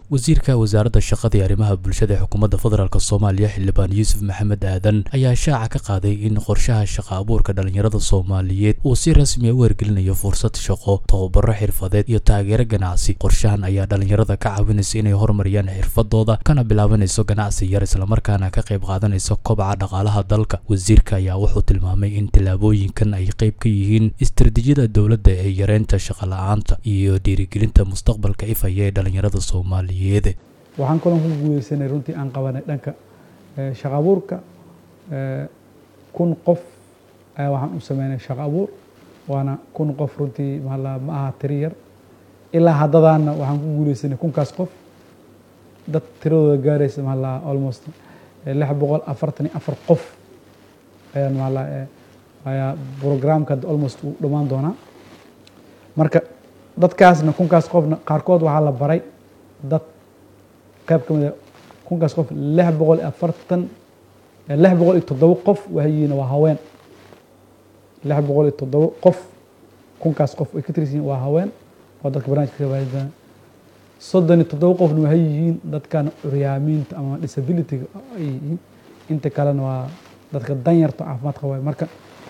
wasiirka wasaaradda shaqada iyo arrimaha bulshada ee xukuumadda federaalk soomaaliya xildhibaan yuusuf maxamed aadan ayaa shaaca ka qaaday in qorshaha shaqa abuurka dhallinyarada soomaaliyeed uu si rasmiya u hergelinayo fursad shaqo tababaro xirfadeed iyo taageero ganacsi qorshahan ayaa dhallinyarada ka caawinaysa inay horumariyaan xirfadooda kana bilaabanayso ganacsi yar islamarkaana ka qayb qaadanayso kobaca dhaqaalaha dalka wasiirka ayaa wuxuu tilmaamay in tallaabooyinkan ay qayb ka yihiin istaraatiijiyada dowladda ee yareynta shaqala-aanta iyo dhiirigelinta mustaqbalka ifaya ee dhallinyarada soomaaliya waxaan kaloo ku guuleysanay runtii aan qabanay dhanka shaqa abuurka kun qof ayaa waxaan u sameynay shaqa abuur waana kun qof runtii maala ma aha tiri yar ilaa haddadaana waxaan ku guuleysanay kunkaas qof dad tiradooda gaaraysa maala almost lix boqol afartan iyo afar qof ayaan maala ayaa programka almost uu dhammaan doonaa marka dadkaasna kunkaas qofna qaarkood waxaa la baray dad qayb ka mida kunkaas qof lix boqol iyo afartan lix boqol iyo toddobo qof wahayiina waa haween lix boqol iyo toddobo qof kunkaas qof ay ka tirisiin waa haween oo dadka barnamijka ka faa'iidana soddon iyo toddobo qofna waxay yihiin dadkan curyaamiinta ama disabilityga ay yihiin inta kalena waa dadka danyarta caafimaad qaba marka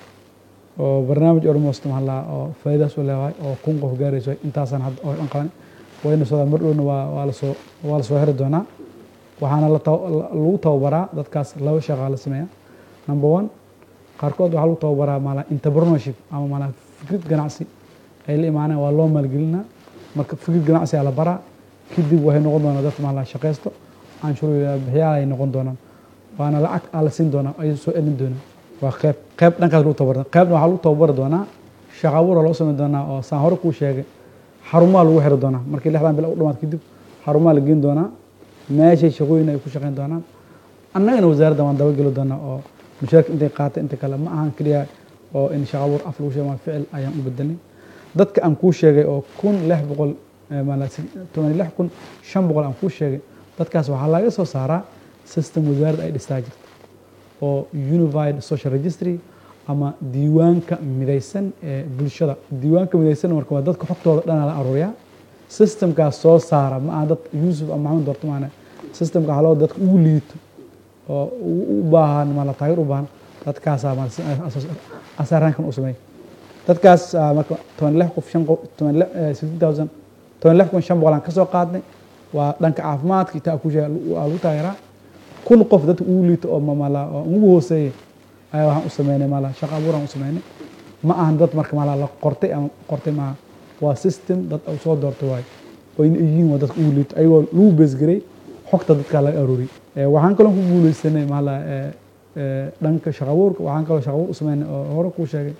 oo barnaamij almost maxaa oo faa'iidaas u leedahay oo kun qof gaarayso intaasaan hadda oo dhan qabanay wayna soo mar dhowna waa waa lasoo waa lasoo heri doonaa waxaana lagu tababaraa dadkaas laba shaqaa la sameeya number one qaarkood waxaa lagu tababaraa maala entrepreneurship ama maala fikrad ganacsi ay la imaaneen waa loo maalgelinaa marka fikrad ganacsi aa la baraa kadib waxay noqon doonaa dadka maala shaqaysto canshuur bixiyaal ay noqon doonaan waana lacag aa la siin doonaa ay soo elin doonaan waa qeyb qeyb dhankaas lagu tababara qeybna waxaa lagu tababari doonaa shaqa abuura loo sameyn doonaa oo saan hore kuu sheegay xarumaha lagu xiri doonaa markii lixdan bil u dhamaad kadib xarumaha la geyn doonaa meeshay shaqooyin ay ku shaqeyn doonaan annagana wasaaradda waan dabageli doonaa oo mushaarka intay qaatay inta kale ma ahan keliya oo in shaqa abuur af lagu sheego ficil ayaan u bedelnay dadka aan kuu sheegay oo kun lix boqol toban lix kun shan boqol aan kuu sheegay dadkaas waxaa laga soo saaraa system wasaaradda ay dhistaa jirta oo unified social registry ama diiwaanka midaysan ee bulshada diiwaanka midaysan marka waa dadka xogtooda dhanaa la aruuriyaa systemkaas soo saara ma aha dad yuusuf ama maxamed doorto maana systemka waxaa loo dadka ugu liito oo u baahan mala taageer u baahan dadkaasaa asaaraankan u sameeya dadkaas marka toban lix qof shan qof toban sixty thousand toban lix kun shan boqol aan ka soo qaadnay waa dhanka caafimaadka intaa ku sheega waa lagu taageeraa kun qof dadka ugu liito oo mamala oo ugu hooseeya ayaa waxaan u sameynay maala shaqa abuuraan u sameynay ma ahan dad marka maala la qortay ama qortay maaha waa system dad soo doortay waayo oyna yihiin waa dadka ugu liito ayagoo lagu beesgaray xogta dadkaa laga arooriyay waxaan kaloo ku guuleysanay maala dhanka shaqa abuurka waxaan kaloo shaqa abuur u sameynay oo hore kuu sheegay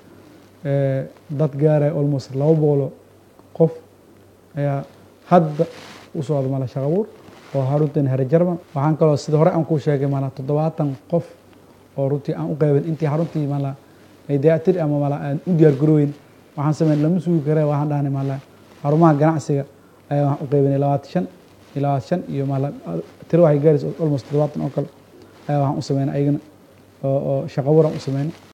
dad gaaraya almost laba boqolo qof ayaa hadda u socda maala shaqa abuur oo haruntan here jarman waxaan kaloo sida hore aan kuu sheegay maala toddobaatan qof oo runtii aan u qaybin intii xaruntii maala ay dayactir ama maala aan u diyaar garooyin waxaan sameyn lama sugi kare waxaan dhahnay maala xarumaha ganacsiga ayaa waxaan u qaybinay labaatan shan iyo labaatan shan iyo maala tiro waxay gaaraysa almost toddobaatan oo kale ayaa waxaan u sameynay ayagana oo shaqa abuuraan u sameynay